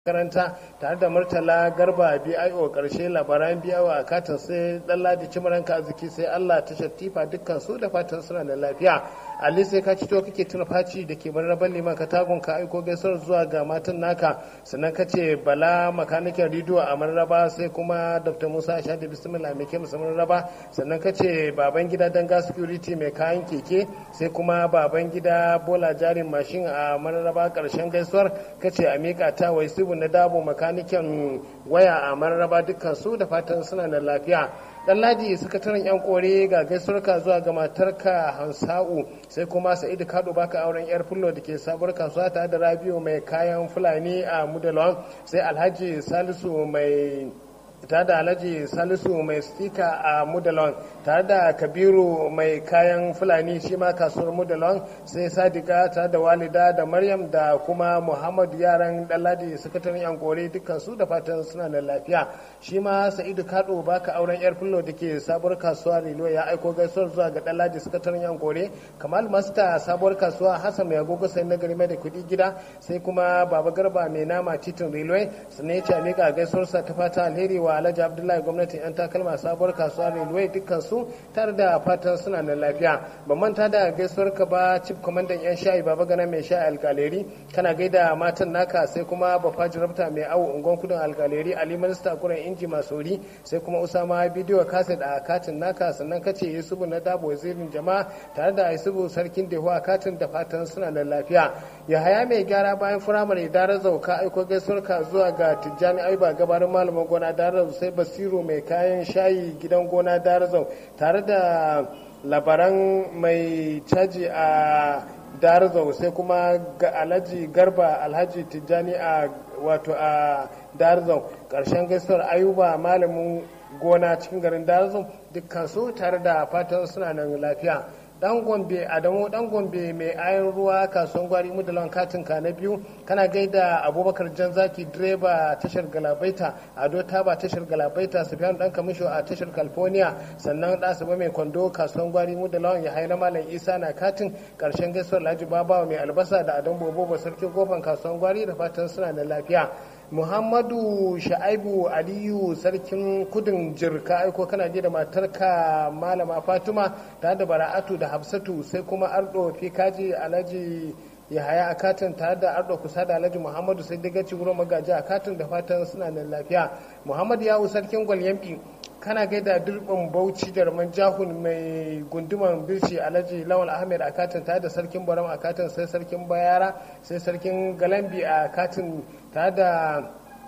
makaranta tare da murtala garba bio karshe labaran biyawa a katin sai ladi cimaranka arziki sai allah ta shattifa dukkan su da fatan suna da lafiya ali sai ka cito kake tuna faci da ke marraban liman ka tagun ka aiko gaisuwar zuwa ga matan naka sannan ka ce bala makanikin rediyo a marraba sai kuma dr musa sha da bismillah mai kyau musamman raba sannan ka ce baban gida danga security mai kayan keke sai kuma baban gida bola jarin mashin a marraba karshen gaisuwar ka ce a miƙa ta wai sibu na dabo makanikin waya a mararraba dukkan su da fatan suna da lafiya dan ladi sakataren yan kore ga gaisuwarka zuwa ga matarka hansa'u sai kuma sa'idu kado baka auren yar fullo da ke sabuwar kasuwa tare da rabiu mai kayan fulani a mudalon sai alhaji salisu mai tare da alhaji salisu mai stika a mudalon tare da kabiru mai kayan fulani shi ma kasuwar mudalon sai sadiqa tare da walida da maryam da kuma muhammadu yaran daladi sakataren yan kore dukkan su da fatan suna da lafiya shi ma sa'idu kado baka auren yar fullo da ke sabuwar kasuwa rilo ya aiko gaisuwar zuwa ga daladi sakataren yan kore kamal masta sabuwar kasuwa hassan mai agogo sai na gari mai da kuɗi gida sai kuma baba garba mai nama titin railway sannan ya ce a miƙa gaisuwarsa ta fata alheri wa alhaji abdullahi gwamnatin yan takalma sabuwar kasuwa railway dukkan su tare da fatan suna da lafiya ban manta da gaisuwar ka ba chief kwamandan yan shayi baba gana mai shayi alkaleri kana gaida matan naka sai kuma bafa jirabta mai awo ungon kudin alkaleri ali minista kuren inji masori sai kuma usama bidiyo kaset a katin naka sannan kace yusufu na dabo wazirin jama'a tare da yusufu sarkin dehu a katin da fatan suna da lafiya yahaya mai gyara bayan firamare dara zauka aiko gaisuwar ka zuwa ga tijjani aiba gabarin malamin gona dara sai basiru mai kayan shayi gidan gona darazau tare da labaran mai caji a darazau sai kuma ga alhaji garba alhaji tijjani a wato a darazau ƙarshen gaisuwar ayuba malamin gona cikin garin darazau dukkan su tare da fatan suna nan lafiya dan gombe adamu dan gombe mai ayan ruwa kasuwan gwari mudalan katin ka na biyu kana gaida abubakar jan zaki direba tashar galabaita ado taba tashar galabaita sufyan dan kamisho a tashar california sannan ɗasaba mai kwando kasuwan gwari mudalan ya haina malam isa na katin karshen gaisuwar laji babawa mai albasa da adon bobo sarki gofan kasuwan gwari da fatan suna da lafiya muhammadu sha'aibu aliyu sarkin kudin jirka aiko kana je da matarka malama fatima tare da bara'atu da hafsatu sai kuma ardo fikaji alhaji yahaya a katin tare da ardo kusa da alhaji muhammadu sai daga ci wurin magaji a katin da fatan suna da lafiya muhammadu yawu sarkin gwalyambi kana gaida durbin bauchi da raman jahun mai gunduman birci alhaji lawal ahmed a katin tare da sarkin baram a katin sai sarkin bayara sai sarkin galambi a katin tare da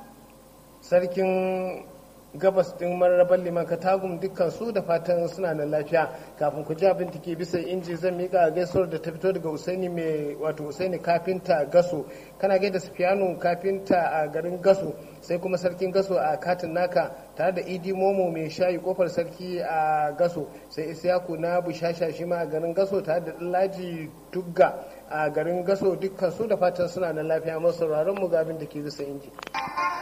sarkin gabas din mararraban liman katagum dukkan su da fatan suna da lafiya kafin ku ji abin da ke bisa inji zan mika gaisuwar da ta fito daga usaini mai wato usaini kafinta gaso kana gaida sufiyanu kafinta a garin gaso sai kuma sarkin gaso a katin naka tare da idi momo mai shayi kofar sarki a gaso sai isyaku na bushasha shi ma a garin gaso tare da laji tugga a garin gaso dukkan su da fatan suna da lafiya masu sauraron mu ga abin da ke bisa inji